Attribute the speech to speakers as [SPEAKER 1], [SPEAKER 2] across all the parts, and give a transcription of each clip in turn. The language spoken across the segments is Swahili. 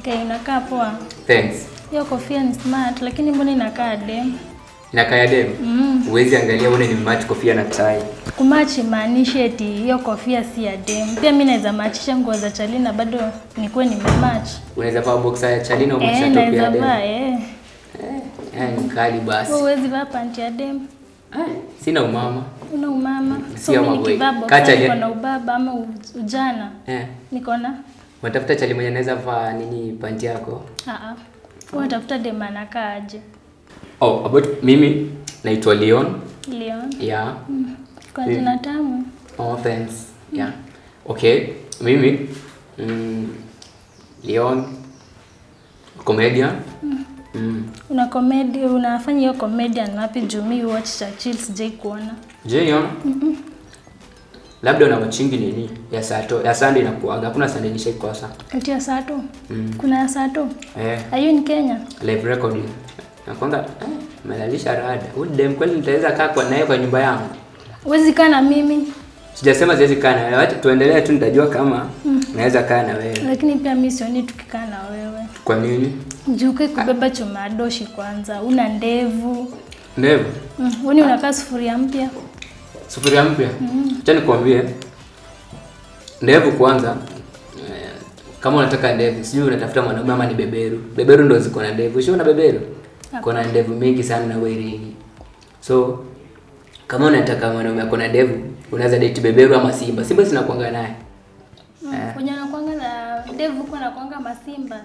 [SPEAKER 1] Okay, inakaa poa.
[SPEAKER 2] Thanks.
[SPEAKER 1] Hiyo kofia ni smart lakini mbona inakaa dem?
[SPEAKER 2] Inakaa ya dem. Huwezi angalia uone ni match kofia na tai.
[SPEAKER 1] Kumachi maanishi eti hiyo kofia si ya dem. Pia mimi naweza machisha nguo za Chalina bado nikuwe nimematch.
[SPEAKER 2] Unaweza vaa boxer ya Chalina au
[SPEAKER 1] Eh,
[SPEAKER 2] match top
[SPEAKER 1] naweza
[SPEAKER 2] ya dem.
[SPEAKER 1] vaa eh.
[SPEAKER 2] Eh, eh, ni kali basi.
[SPEAKER 1] Wewe huwezi vaa panti ya dem.
[SPEAKER 2] Eh, sina umama.
[SPEAKER 1] Una umama.
[SPEAKER 2] Si
[SPEAKER 1] So
[SPEAKER 2] ya
[SPEAKER 1] mimi
[SPEAKER 2] maboy.
[SPEAKER 1] nikivaa
[SPEAKER 2] Kaa
[SPEAKER 1] boxer
[SPEAKER 2] Chalina-
[SPEAKER 1] niko na ubaba ama u- ujana.
[SPEAKER 2] Eh.
[SPEAKER 1] Niko na
[SPEAKER 2] Unatafuta chali mwenye anaweza vaa nini panti yako?
[SPEAKER 1] ah ah. Wewe tafuta dem anakaa aje?
[SPEAKER 2] Oh, about mimi naitwa Leon.
[SPEAKER 1] Leon.
[SPEAKER 2] Yeah.
[SPEAKER 1] Kwa
[SPEAKER 2] Mm.
[SPEAKER 1] jina tamu.
[SPEAKER 2] Oh, thanks. Yeah. Okay, mimi mm, Leon comedian. Mm.
[SPEAKER 1] Una comedy, unafanya hiyo comedian wapi juu mi watch Churchill sijai kuona.
[SPEAKER 2] Je, Leon? Labda una machingi nini ya sato ya Sunday inakuaga. Hakuna Sunday nishaikosa.
[SPEAKER 1] Ati ya Sato.
[SPEAKER 2] Mm.
[SPEAKER 1] Kuna ya Sato.
[SPEAKER 2] Eh,
[SPEAKER 1] Are you in Kenya?
[SPEAKER 2] live recording. Nakwanga eh, melalisha rada. Huyu dem kweli nitaweza kaa kwa naye kwa nyumba yangu.
[SPEAKER 1] Huwezi kaa na mimi,
[SPEAKER 2] Sijasema siwezi kaa na wewe. Wacha tuendelee tu nitajua kama naweza kaa na wewe.
[SPEAKER 1] lakini pia mi sioni tukikaa na wewe.
[SPEAKER 2] Kwa nini?
[SPEAKER 1] Juu kai kubeba chuma doshi kwanza, una ndevu.
[SPEAKER 2] Ndevu.
[SPEAKER 1] Mm, Wani unakaa sufuria mpya.
[SPEAKER 2] Sufuria mpya. Acha nikwambie. Ndevu kwanza. eh, Kama unataka ndevu, sijui unatafuta mwanaume ama ni beberu. Beberu ndo ziko na ndevu. Sio una beberu? Kuna ndevu mingi sana na werini. So kama unataka mwanaume ako na ndevu, unaweza date beberu ama simba. Simba zinakuanga naye.
[SPEAKER 1] Mm, Wenye anakuanga na ndevu kwa anakuanga masimba.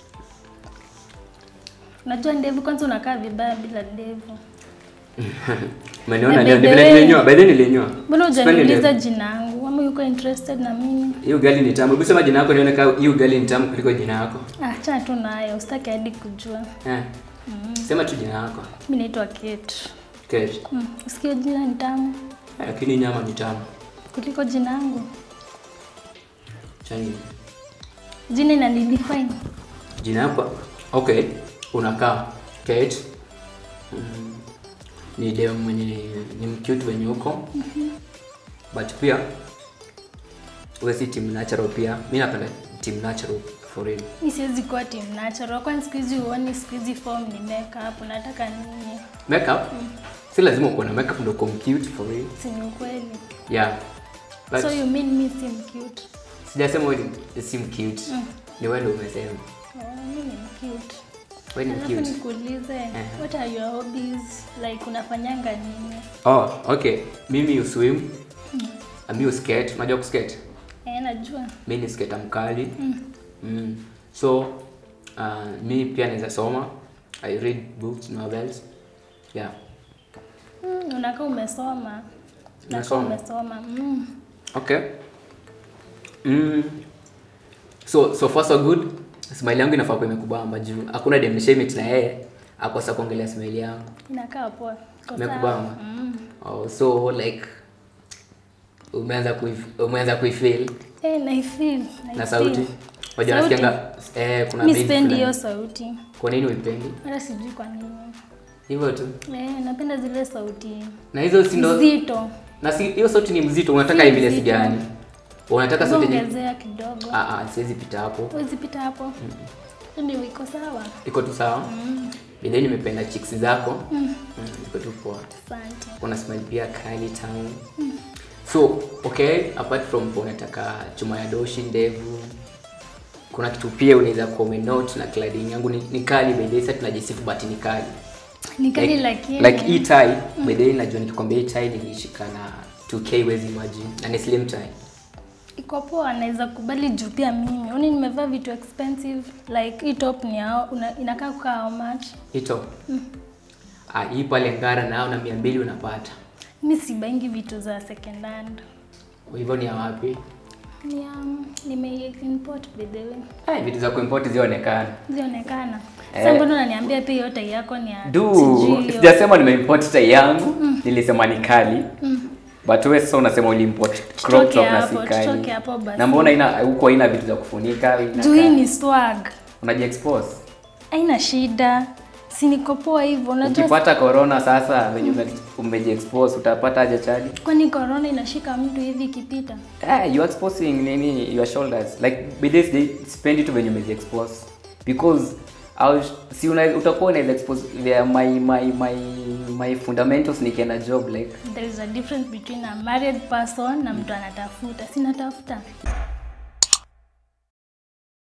[SPEAKER 1] Unajua ndevu kwanza unakaa vibaya bila ndevu.
[SPEAKER 2] Umeniona
[SPEAKER 1] Na
[SPEAKER 2] leo
[SPEAKER 1] by the
[SPEAKER 2] vile
[SPEAKER 1] way-
[SPEAKER 2] nilinyoa, by the way nilinyoa.
[SPEAKER 1] Mbona
[SPEAKER 2] Sipendi
[SPEAKER 1] hujaniuliza
[SPEAKER 2] ndevu.
[SPEAKER 1] jina yangu? Ama yuko interested na mimi?
[SPEAKER 2] Hiyo gali ni tamu. Hebu sema jina lako nione kama hiyo gali ni tamu kuliko jina lako.
[SPEAKER 1] Ah, acha tu nayo, usitaki hadi kujua.
[SPEAKER 2] Eh. Sema tu jina lako.
[SPEAKER 1] Mimi naitwa Kate.
[SPEAKER 2] Kesho.
[SPEAKER 1] Mm, usikie jina ni tamu
[SPEAKER 2] Lakini nyama ni tamu.
[SPEAKER 1] kuliko jina yangu.
[SPEAKER 2] Chani.
[SPEAKER 1] Jina inanidefine.
[SPEAKER 2] Jina yako. Okay. Unakaa Kate. Mm. Ni dem mwenye ni mcute wenye huko. But pia wewe si team natural pia. Mimi napenda team natural for real.
[SPEAKER 1] Mi siwezi kuwa team natural. Kwani siku hizi huoni siku hizi form ni makeup. Unataka nini?
[SPEAKER 2] Makeup. Si lazima uko na makeup ndio uko cute for real.
[SPEAKER 1] Si ni ukweli.
[SPEAKER 2] Yeah. But
[SPEAKER 1] So you mean me si cute?
[SPEAKER 2] sijasema wewe ni si cute. Ni wewe ndio umesema.
[SPEAKER 1] Oh, mimi ni cute.
[SPEAKER 2] Wewe ni
[SPEAKER 1] Alafu
[SPEAKER 2] cute.
[SPEAKER 1] nikuulize, what are your hobbies? Like unafanyanga nini?
[SPEAKER 2] Oh, okay. Mimi uswim. Mimi uskate. Unajua kuskate?
[SPEAKER 1] Eh, najua.
[SPEAKER 2] mi ni sketa mkali mm. so uh, mi pia naweza soma i read books novels yeah
[SPEAKER 1] Mm, unakaa umesoma. Unakaa
[SPEAKER 2] Nimesoma.
[SPEAKER 1] umesoma. Mm.
[SPEAKER 2] okay mm. so so far so good smile yangu inafaa kuwa imekubamba juu hakuna dem nishaimit na yeye akosa kuongelea smile yangu
[SPEAKER 1] Inakaa poa. Iko sawa.
[SPEAKER 2] imekubamba
[SPEAKER 1] Mm.
[SPEAKER 2] oh, so like umeanza kuif- umeanza kuifeel
[SPEAKER 1] Eh, naifeel.
[SPEAKER 2] na
[SPEAKER 1] naifeel.
[SPEAKER 2] sauti wajua
[SPEAKER 1] Sauti?
[SPEAKER 2] nasikianga eh, kuna
[SPEAKER 1] Mi
[SPEAKER 2] beat
[SPEAKER 1] sipendi
[SPEAKER 2] fulani.
[SPEAKER 1] hiyo sauti.
[SPEAKER 2] kwa nini uipendi
[SPEAKER 1] Hata sijui kwa nini.
[SPEAKER 2] hivyo tu
[SPEAKER 1] Eh, napenda zile sauti
[SPEAKER 2] na hizo si ndo
[SPEAKER 1] nzito.
[SPEAKER 2] na si hiyo sauti ni mzito unataka
[SPEAKER 1] Si
[SPEAKER 2] vile si
[SPEAKER 1] mzito.
[SPEAKER 2] gani unataka sauti yenye
[SPEAKER 1] Ongezea kidogo.
[SPEAKER 2] ah ah siwezi pita hapo
[SPEAKER 1] Huwezi pita hapo. Ndio iko sawa.
[SPEAKER 2] iko tu sawa mm. Bidhe nimependa chicks zako mm. iko tu poa
[SPEAKER 1] Asante.
[SPEAKER 2] kuna smile pia kali tamu so okay apart from kwa unataka chuma ya doshi ndevu kuna kitu pia unaweza kuwa umenote na cladding yangu ni, ni kali by the way sasa tunajisifu but ni kali
[SPEAKER 1] Ni kali
[SPEAKER 2] like,
[SPEAKER 1] lakini
[SPEAKER 2] like hii tie by the way najua nikikwambia hii tie nilishika na 2k wezi imagine na ni slim tie
[SPEAKER 1] iko poa, anaweza kubali juu pia mimi. Uni nimevaa vitu expensive like hii top ni yao, una, inakaa kukaa how much?
[SPEAKER 2] Ito. Ah, hii pale Ngara nao na mia mbili unapata.
[SPEAKER 1] Mi sibaingi vitu za second hand.
[SPEAKER 2] Hivyo ni ya wapi?
[SPEAKER 1] Ni um, nime import by the way.
[SPEAKER 2] Eh, vitu za kuimport zionekana.
[SPEAKER 1] Zionekana.
[SPEAKER 2] Eh.
[SPEAKER 1] Sasa mbona unaniambia pia hiyo tai yako ni ya
[SPEAKER 2] Du,
[SPEAKER 1] sijui hiyo.
[SPEAKER 2] sijasema nimeimport tie yangu, nilisema ni kali. But wewe sasa unasema uliimport crop
[SPEAKER 1] Tutoke
[SPEAKER 2] top na si
[SPEAKER 1] hapo,
[SPEAKER 2] kali.
[SPEAKER 1] tutoke hapo basi.
[SPEAKER 2] Na mbona ina huko haina vitu za kufunika? ina
[SPEAKER 1] Juu hii
[SPEAKER 2] kaa-
[SPEAKER 1] ni swag.
[SPEAKER 2] Unajiexpose.
[SPEAKER 1] Haina shida. Si niko poa hivyo. Unajua
[SPEAKER 2] Ukipata corona sasa venye ume- umejiexpose utapata aje chali?
[SPEAKER 1] kwani corona inashika mtu hivi ikipita?
[SPEAKER 2] Eh, you are exposing nini your shoulders. Like by this day spend tu venye umejiexpose.
[SPEAKER 3] because I was, si una, utakuwa unaweza expose vya my my my my fundamentals nikienda job like
[SPEAKER 1] There is a difference between a married person na mtu anatafuta. Sinatafuta.